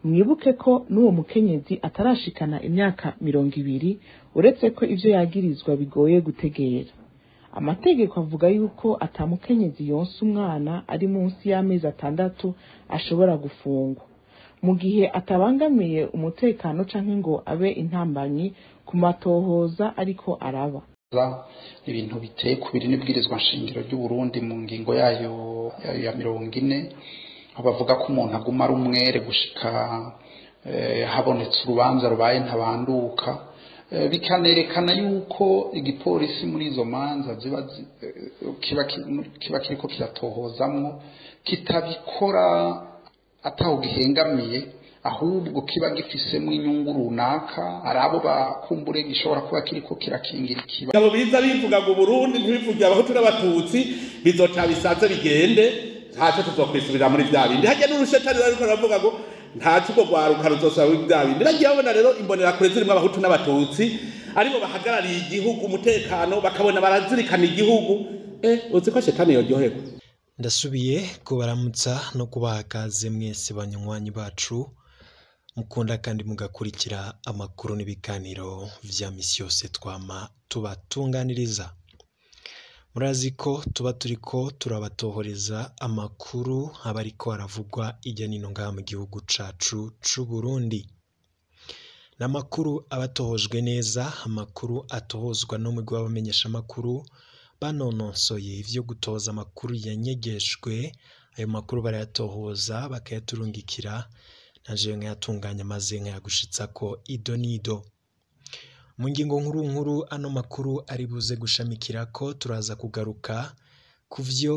mwibuke ko n'uwo mukenyezi atarashikana imyaka mirongo ibiri uretse ko ivyo yagirizwa bigoye gutegera amategeko avuga yuko atamukenyezi yonsa umwana ari munsi y'amezi atandatu ashobora gufungwa mu gihe atabangamiye umutekano canke ngo abe intambanyi ku matohoza ariko araba ibintu biteye ku biri n'ibwirizwa nshingiro ry'uburundi mu ngingo yayo ya mirongo ine aho bavuga ko umuntu aguma ari umwere gushika habonetse urubanza rubaye ntabanduka bikanerekana yuko igipolisi muri izo manza ziba kiba kiriko kiratohozamwo kitabikora ataho gihengamiye ahubwo kiba gifisemo inyungu runaka ari abo bakumbure gishobora kuba kiriko kirakingira ikiba abo biza bivuga ngo Burundi ntibivuge abahutu n'abatutsi bizoca bisaze bigende ntacyo tuzokwisubirira muri vya bindi hajya n'urushetani ariko aravuga ngo ntacyo ubwo rwaruka ruzosaba muri vya bindi nagiye babona rero imbonerakure zirimo abahutu n'abatutsi aribo bahagarariye igihugu umutekano bakabona barazirikana igihugu eh uzi ko shetani yoryoherwa ndasubiye kubaramutsa no kubaha kaze mwese banywanyi bacu mukunda kandi mugakurikira amakuru n'ibiganiro vya misi yose twama tubatunganiriza murazi ko tuba turiko turabatohoreza amakuru aba ariko aravugwa ijya nino ngaha mu gihugu cacu c'u Burundi ni amakuru aba atohojwe neza amakuru atohozwa n'umugwi w'abamenyeshamakuru banononsoye ivyo gutoza amakuru yanyegejwe ayo makuru barayatohoza bakayaturungikira naje nkayatunganya maze nkayagushitsako ido n'ido mu ngingo nkuru nkuru ano makuru ari buze gushamikira ko turaza kugaruka ku vyo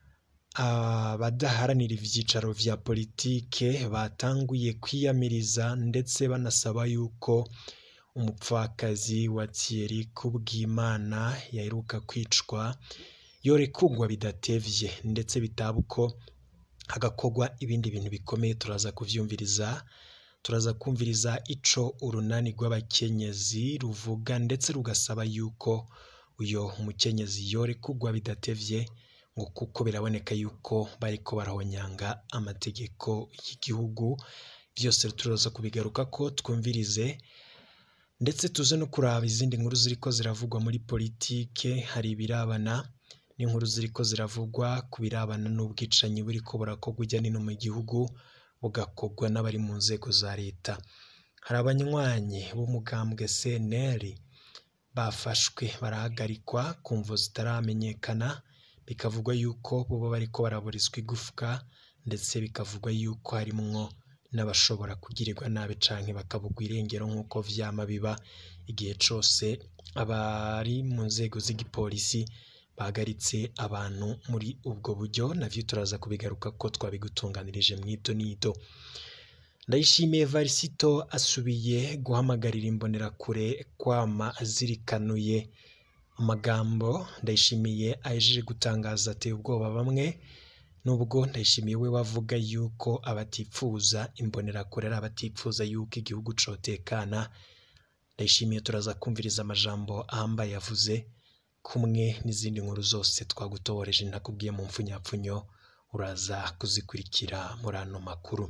abadaharanira ivyicaro vya politike batanguye kwiyamiriza ndetse banasaba yuko umupfakazi wa Thierry Kubwimana yaheruka kwicwa yorekugwa bidatevye ndetse bitaba uko hagakorwa ibindi bintu bikomeye turaza kuvyumviriza turaza kumviriza ico urunani rw'abakenyezi ruvuga ndetse rugasaba yuko uyo mukenyezi yorekugwa bidatevye ngo kuko biraboneka yuko bariko barahonyanga amategeko y'igihugu vyose turaza kubigaruka ko twumvirize ndetse tuze no kuraba izindi nkuru ziriko ziravugwa muri politike hari ibirabana n'inkuru ziriko ziravugwa ku birabana n'ubwicanyi buriko burakorwa ujya nino mu gihugu bugakorwa n'abari mu nzego za leta hari abanywanyi b'umugambwe CNL bafashwe barahagarikwa ku mvo zitaramenyekana bikavugwa yuko boba bariko baraburizwa igufwa ndetse bikavugwa yuko harimwo n'abashobora kugirirwa nabi canke bakabugwa irengero nk'uko vyama biba igihe cose abari mu nzego z'igipolisi bahagaritse abantu muri ubwo buryo navyo turaza kubigaruka ko twabigutunganirije mw'ido n'ido ndayishimiye varisito asubiye guhamagarira imbonerakure kwama azirikanuye amagambo ndayishimiye ahejeje gutangaza ateye ubwoba bamwe nubwo ndayishimiye we wavuga yuko abatipfuza imbonerakure ari abatipfuza yuko igihugu cotekana ndayishimiye turaza kumviriza amajambo ahambaye yavuze kumwe n'izindi nkuru zose twagutohoreje ntakubwiye mu mfunyapfunyo uraza kuzikurikira muri ano makuru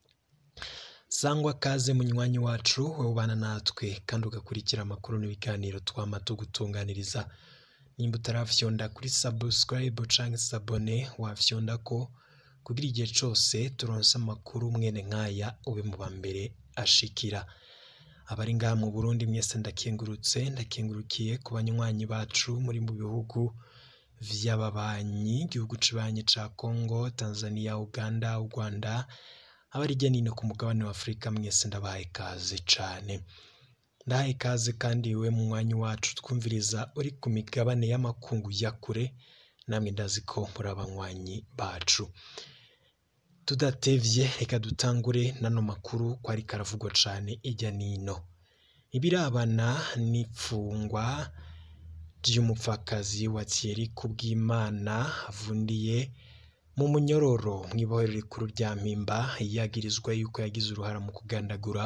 sangwa kaze munywanyi wacu wowe ubana natwe kandi ugakurikira amakuru n'ibiganiro twama tugutunganiriza nimba utarafyonda kuri subscribe canke sabone wafyonda ko kugira igihe cose turonse amakuru mwene nkaya ube mu bambere ashikira abari ngaha mu Burundi mwese ndakengurutse ndakengurukiye ku banywanyi bacu muri mu bihugu vy'ababanyi igihugu cibanyi ca Congo Tanzania Uganda u Rwanda abari hirya nino ku mugabane wa Afurika mwese ndabahaye ikaze cane ndahaye ikaze kandi we mu mwanya wacu twumviriza uri ku migabane y'amakungu ya kure namwe ndazi ko muri abanywanyi bacu tudatevye reka dutangure nano makuru ko ariko aravugwa cane ijya nino ibirabana n'ipfungwa ry'umupfakazi wa Thierry Kubwimana avundiye mu munyororo mw'ibohero rikuru rya Mpimba yagirizwa yuko yagize uruhara mu kugandagura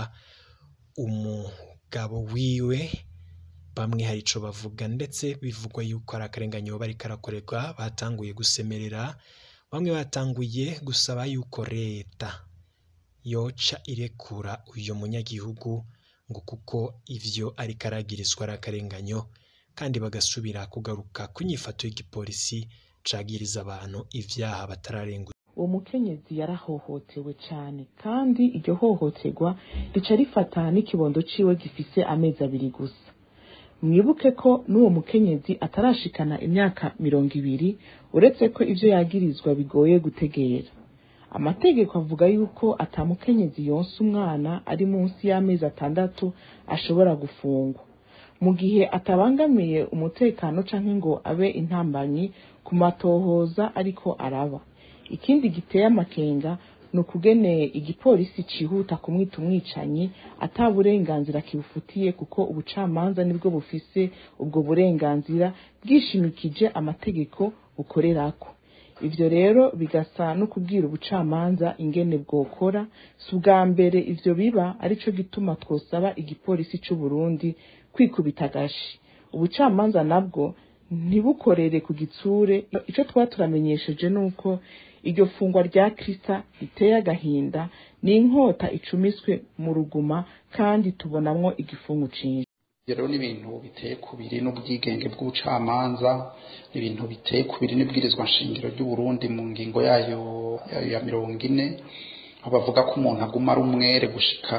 umugabo wiwe bamwe hari ico bavuga ndetse bivugwa yuko ari akarenganyo bari karakorerwa batanguye gusemerera bamwe batanguye gusaba yuko leta yoca irekura uyo munyagihugu ngo kuko ivyo ariko aragirizwa ari akarenganyo kandi bagasubira kugaruka ku nyifato y'igipolisi cagiriza abantu ivyaha batararenguza uwo mukenyezi yarahohotewe cane kandi iryo hohoterwa rica rifata n'ikibondo ciwe gifise amezi abiri gusa mwibuke ko n'uwo mukenyezi atarashikana imyaka mirongo ibiri uretse ko ivyo yagirizwa bigoye gutegera amategeko avuga yuko atamukenyezi yonsa umwana ari munsi y'amezi atandatu ashobora gufungwa mu gihe atabangamiye umutekano canke ngo abe intambanyi ku matohoza ariko araba ikindi giteye amakenga ni ukugeneye igipolisi cihuta kumwita umwicanyi ata burenganzira kibufitiye kuko ubucamanza nibwo bufise ubwo burenganzira bwishimikije amategeko bukorerako ivyo rero bigasa no kubwira ubucamanza ingene bwokora si ubwa mbere ivyo biba arico gituma twosaba igipolisi c'u Burundi kwikubita agashi ubucamanza nabwo ntibukorere ku gitsure ico twaba turamenyesheje nuko iryo fungwa rya krista riteye agahinda ni inkota icumiswe mu ruguma kandi tubonamwo igifungu cinshi rero ni ibintu biteye kubiri n'ubwigenge bw'ubucamanza ni ibintu biteye kubiri n'ibwirizwa nshingiro ry'u Burundi mu ngingo yayo yayo ya mirongo ine aho bavuga ko umuntu aguma ari umwere gushika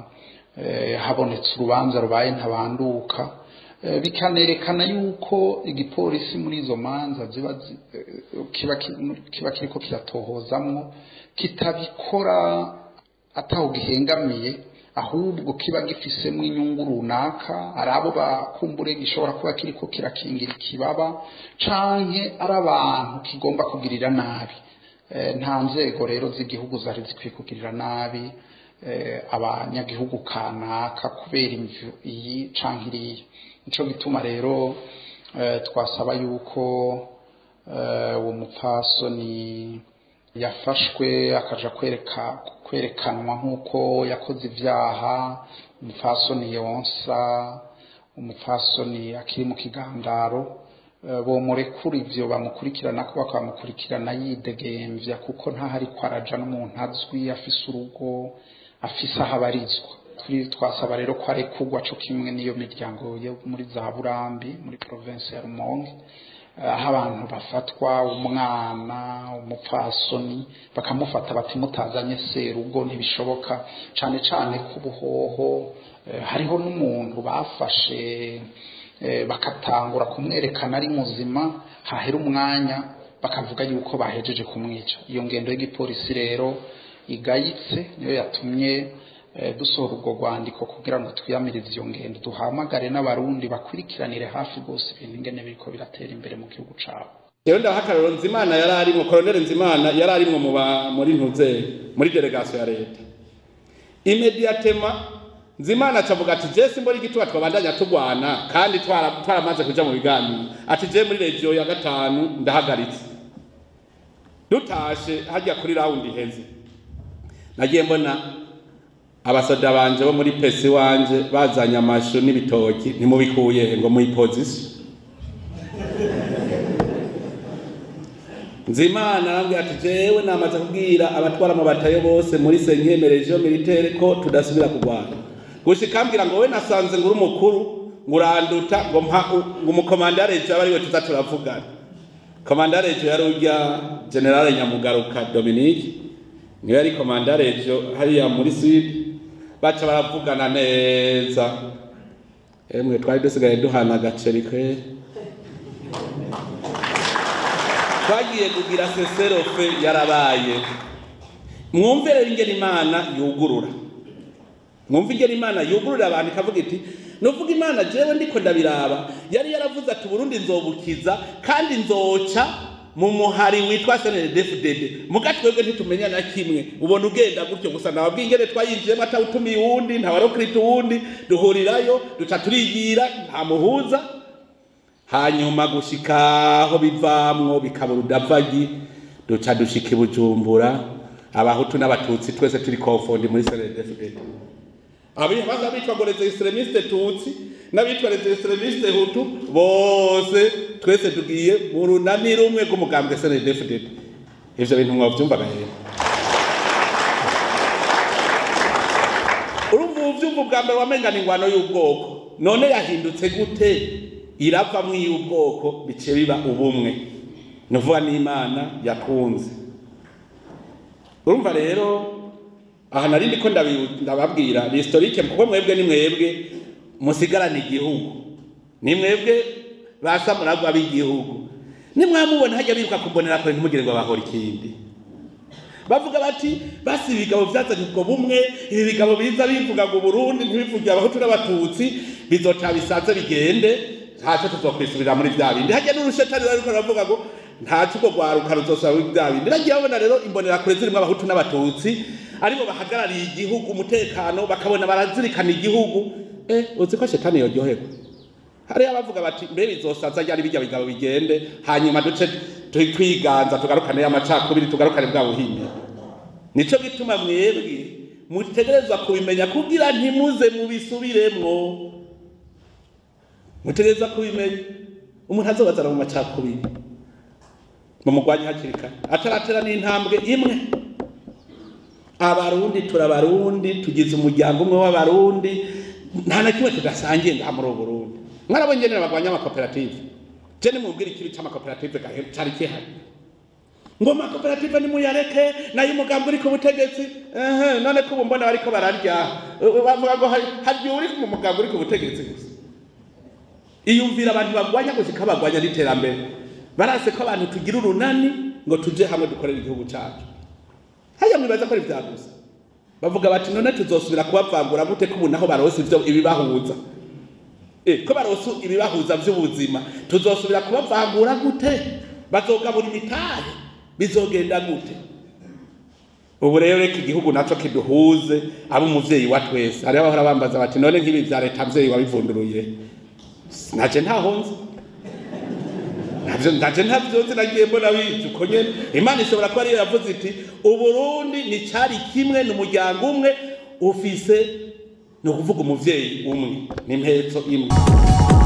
eh, habonetse urubanza rubaye ntabanduka Eh, bikanerekana yuko igipolisi muri izo manza ziba zi- eh, kiba ki- kiba kiriko kiratohozamwo kitabikora ataho gihengamiye ahubwo kiba gifisemwo inyungu runaka ari abo bakumbure gishobora kuba kiriko kirakingira ikibaba canke ari abantu kigomba kugirira nabi Eh, nta nzego rero z'igihugu zari zikwiye kugirira nabi eh, abanyagihugu kanaka kubera imvu iyi canke iriya nico gituma rero eh, twasaba yuko eh, uwo mupfasoni yafashwe akaja kwereka kwerekanwa nk'uko yakoze ivyaha umupfasoni yonsa umupfasoni akiri mu kigandaro eh, bomurekura ivyo bamukurikirana ko bakamukurikirana yidegemvya kuko ntahari ko araja n'umuntu azwi afise urugo afise aho abarizwa Turi- twasaba rero ko arekurwa co kimwe n'iyo miryango yo muri za burambi muri province ya rumonge eh, aho abantu bafatwa umwana umupfasoni bakamufata bati mutazanye serugo ntibishoboka cane cane ku buhoho eh, hariho n'umuntu bafashe eh, bakatangura kumwerekana ari muzima hahera umwanya bakavuga yuko bahejeje kumwica iyo ngendo y'igipolisi rero igayitse niyo yatumye eh, dusohora ubwo rwandiko kugira ngo twiyamirize iyo ngendo duhamagare n'abarundi bakurikiranire hafi rwose ibintu ingene biriko biratera imbere mu gihugu cabo rero ndabaha akarorero nzimana yari arimwo koroneli nzimana yari arimwo mu ba- muri ntuze muri delegasiyo ya leta imediatema nzimana acavuga ati je simbona igituba twabandanya tugwana kandi twara- twaramaze kuja mu biganiro ati je muri regiyo ya gatanu ndahagaritse dutashe hajya kuri rawundi iheze nagiye mbona abasoda banje bo muri pesi wanje bazanye amashu n'ibitoki ntimubikuye ngo muyipozisiyo nzimana arambwira ati jewe namaze kubwira abatwara amabatayo bose muri senkeme region militaire ko tudasubira kurwana gushika ambwira ngo we nasanze nguri umukuru nguranduta ngo mpa ngo umukomandare je aba ariwe tuza turavugana komandare je yari urya generale nyamugaruka dominique niwe yari komandare je hariya muri sud baca baravugana neza emwe twari dusigaye duhana agaceri kweri twagiye kugira seserofe yarabaye mwumve rero ingene imana yugurura mwumve ingene imana yugurura abantu ikavuga iti nuvuga imana jewe ndiko ndabiraba yari yaravuze ati uburundi nzobukiza kandi nzoca mu muhari witwa snddfdd muga twebwe ntitumenya na kimwe ubona ugenda gutyo gusa nababwiye ingene twayinjiyemo atawutumiye uwundi ntawarokirita uwundi duhurirayo duca turigira nta muhuza hanyuma gushika aho bivamwo bikaba urudavagi duca dushika i bujumbura abahutu n'abatutsi twese turi kofondi muri snddfdd abibaza bitwa ngo les extremistes tutsi n'abitwa les extremistes hutu bose twese tugiye mu runani rumwe rw'umugambwe snddfdd ivyo bintu mwavyumvaga rero wumva ubwa mbere wamengana ingwano y'ubwoko none yahindutse gute iravamwo iy'ubwoko bice biba ubumwe ni ukuvuga n'imana yakunze urumva rero aha nari ndiko ndabi- ndababwira ni historike kuko mwebwe ni mwebwe musigarana igihugu ni mwebwe basamuragwa b'igihugu nimwamubona hajya biruka kumbonera kure ntimugire ngo bahora ikindi bavuga bati basi ibigabo vyazanye ubwo bumwe ibi bigabo biza bivuga ngo Burundi ntibivuge abahutu n'abatutsi bizoca bisaze bigende ntaco tuzokwisubirira muri vya bindi hajya n'urushetani ruriko ruravuga ngo ntaco ubwo rwaruka ruzosubira muri vya bindi nagiye babona rero imbonera kure zirimwo abahutu n'abatutsi aribo bahagarariye igihugu umutekano bakabona barazirikana igihugu eh uzi ko shetani yoryoherwa hariya bavuga bati mbe bizosaza ryari bijya bigabo bigende hanyuma duce tu- twiganza tugarukane y'amacakubiri tugarukane bwa buhimbi nico gituma mwebwe mutegerezwa kubimenya kugira ntimuze mubisubiremwo mutegerezwa kubimenya umuntu azobazana mu macakubiri mumugwanye hakiri kare ataratera n'intambwe imwe abarundi turabarundi tugize umuryango umwe w'abarundi nta na kimwe tudasangiye ngaha muri ubu burundi mwarabonye nyene bagwanya amakoperative je nimubwira ikibi c'amakoperative gahe cari kihari ngo amakoperative nimuyareke nayo umugambi uri ku butegetsi ehe none ko ubu mbona bariko bararya Uh, bavuga ngo hari- harya uri mu mugambi uri ku butegetsi gusa iyumvira abantu bagwanya gushika bagwanya n'iterambere barase ko abantu tugira urunani ngo tuje hamwe dukorere igihugu cacu haya mwibaza ko ari vya gusa bavuga bati none tuzosubira kubavangura gute ko ubu naho barose ivyo ibibahuza eh ko barose ibibahuza vy'ubuzima tuzosubira kubavangura gute bazogabura imitahe bizogenda gute ubu rero reka igihugu naco kiduhuze abe umuvyeyi wa twese hariho abahora bambaza bati none nk'ibi vya leta mvyeyi wabivunduruye naje ntahonze navyo ndaje ntavyo nzi nagiye mbona bije uko nyene imana ishobora kuba ariyo yavuze iti uburundi ni cari kimwe ni umuryango umwe ufise ni ukuvuga umuvyeyi umwe ni impetso imwe